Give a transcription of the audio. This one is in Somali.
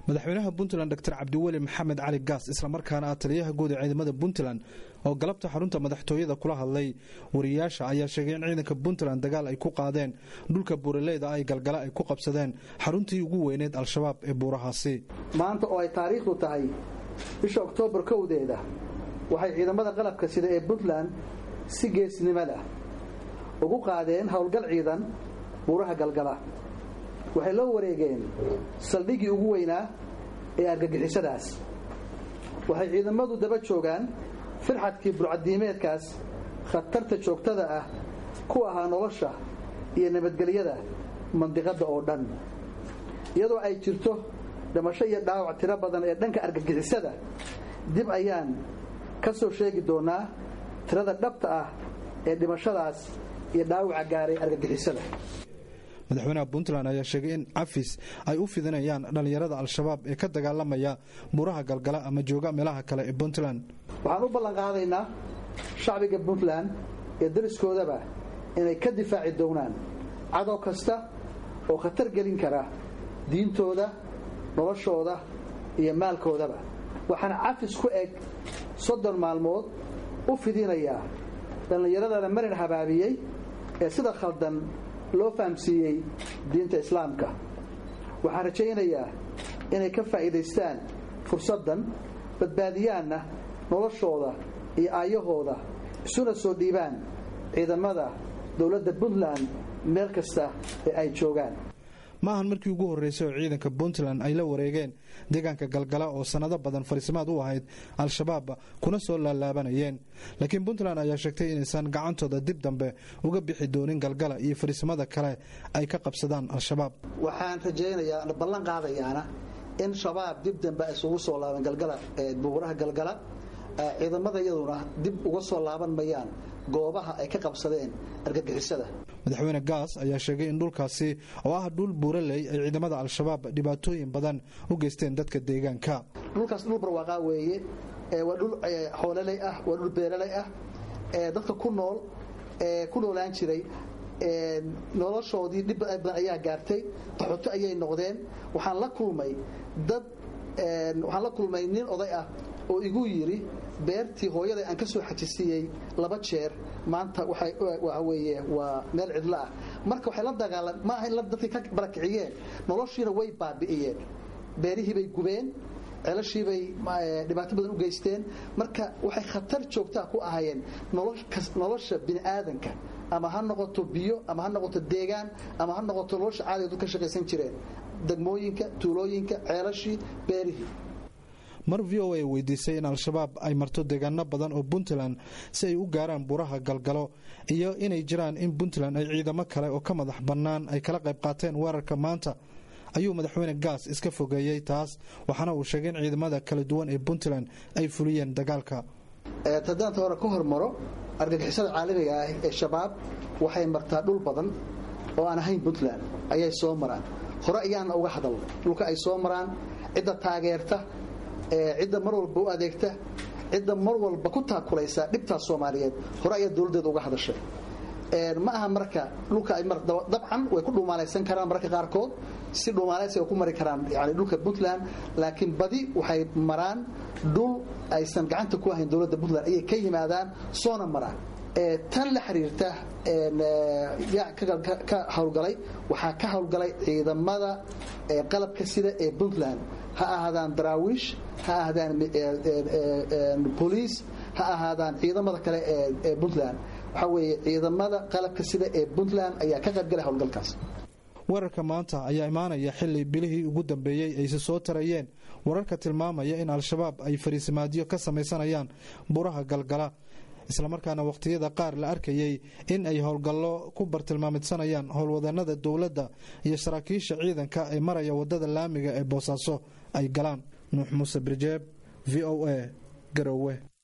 madaxweynaha puntland dor cabdiweli maxamed cali gaas islamarkaana ah taliyaha guud ee ciidamada puntland oo galabta xarunta madaxtooyada kula hadlay wariyaasha ayaa sheegay in ciidanka puntland dagaal ay ku qaadeen dhulka buuraleyda ay galgala ay ku qabsadeen xaruntii ugu weyneed al-shabaab ee buurahaasi maanta oo ay taariikhdu tahay bisha oktoobar kowdeeda waxay ciidamada qalabka sida ee puntland si geesnimada ugu qaadeen howlgal ciidan buuraha galgala waxay loo wareegeen saldhiggii ugu weynaa ee argagixisadaas waxay ciidamadu daba joogaan firxadkii burcadiimeedkaas khatarta joogtada ah ku ahaa nolosha iyo nabadgelyada mandiqadda oo dhan iyadoo ay jirto dhimasho iyo dhaawac tiro badan ee dhanka argagixisada dib ayaan ka soo sheegi doonaa tirada dhabta ah ee dhimashadaas iyo dhaawaca gaaray argagixisada madaxweynaha puntland ayaa sheegay in cafis ay u fidinayaan dhallinyarada al-shabaab ee ka dagaalamaya buuraha galgala ama jooga meelaha kale ee puntland waxaan u ballanqaadaynaa shacbiga puntland iyo dariskoodaba inay ka difaaci doonaan cadow kasta oo khatar gelin kara diintooda noloshooda iyo maalkoodaba waxaana cafis ku eg soddon maalmood u fidinayaa dhallinyaradana marin habaabiyey ee sida khaldan loo fahamsiiyey diinta islaamka waxaan rajaynayaa inay ka faa'iidaystaan fursaddan badbaadiyaanna noloshooda iyo aayahooda isuna soo dhiibaan ciidamada dowladda puntland meel kasta ee ay joogaan ma ahan markii ugu horreysay oo ciidanka puntland ay la wareegeen deegaanka galgala oo sannado badan fariisimaad u ahayd al-shabaab kuna soo laalaabanayeen laakiin puntland ayaa sheegtay inaysan gacantooda dib dambe uga bixi doonin galgala iyo fariisimada kale ay ka qabsadaan al-shabaab waxaan rajaynayaa ballan qaadayaana in shabaab dib dambe isugu soo laaban galgala buuraha galgala ciidamada iyaduna dib uga soo laaban mayaan goobaha ay ka qabsadeen argagixisada madaxweyne gaas ayaa sheegay in dhulkaasi oo ah dhul buuraley ay ciidamada al-shabaab dhibaatooyin badan u geysteen dadka deegaanka dhulkaas dhul barwaaqaa weeye waa dhul xooleley ah waa dhul beeraley ah dadka ku nool ku noolaan jiray noloshoodii dhib badan ayaa gaartay qaxoto ayay noqdeen waxaan la kulmay dad waxaan la kulmay nin oday ah oo igu yidhi beertii hooyaday aan ka soo xajisiiyey laba jeer maanta waxa weeye waa meel cidlo ah marka waxay la dagaalam ma aha in dadkii ka barakiciyeen noloshiina way baabi'iyeen beerihii bay gubeen celashiibay dhibaato badan u geysteen marka waxay khatar joogtaa ku ahayeen nolosha bini'aadanka ama ha noqoto biyo ama ha noqoto deegaan ama ha noqoto nolosha caadiga dad ka shaqaysan jireen degmooyinka tuulooyinka ceelashii beerihii mar v o a weydiisay in al-shabaab ay marto deegaano badan oo puntland si ay u gaaraan buraha galgalo iyo inay jiraan in puntland ay ciidamo kale oo ka madax bannaan ay kala qayb qaateen weerarka maanta ayuu madaxweyne gaas iska fogeeyey taas waxaana uu sheegay in ciidamada kala duwan ee puntland ay fuliyeen dagaalka tadaanta hore ka hormaro argagixisada caalamiga ah ee shabaab waxay martaa dhul badan oo aan ahayn puntland ayay soo maraan hore ayaana uga hadalnay dhulka ay soo maraan cidda taageerta cidda mar walba u adeegta cidda mar walba ku taakulaysa dhibtaas soomaaliyeed hore ayaa dowladdeeda uga hadashay ma aha marka dhulka dabcan way ku dhumaalaysan karaan mararka qaarkood si dhumaalaysi ay ku mari karaan yani dhulka puntland laakiin badi waxay maraan dhul aysan gacanta ku ahayn dowladda puntland ayay ka yimaadaan soona maraan tan la xiriirta ka howlgalay waxaa ka howlgalay ciidamada qalabka sida ee puntland ha ahaadaan daraawiish ha ahaadaan boliis ha ahaadaan ciidamada kale ee puntland waxaa weeye ciidamada qalabka sida ee puntland ayaa ka qaybgalay howlgalkaas weerarka maanta ayaa imaanaya xili bilihii ugu dambeeyey ayse soo tarayeen wararka tilmaamaya in al-shabaab ay fariisimaadyo ka samaysanayaan buraha galgala islamarkaana wakhtiyada qaar la arkayey in ay howlgallo ku bartilmaamidsanayaan howlwadanada dowladda iyo saraakiisha ciidanka ee maraya wadada laamiga ee boosaaso ay galaan nuux muuse birjeeb v o a garowe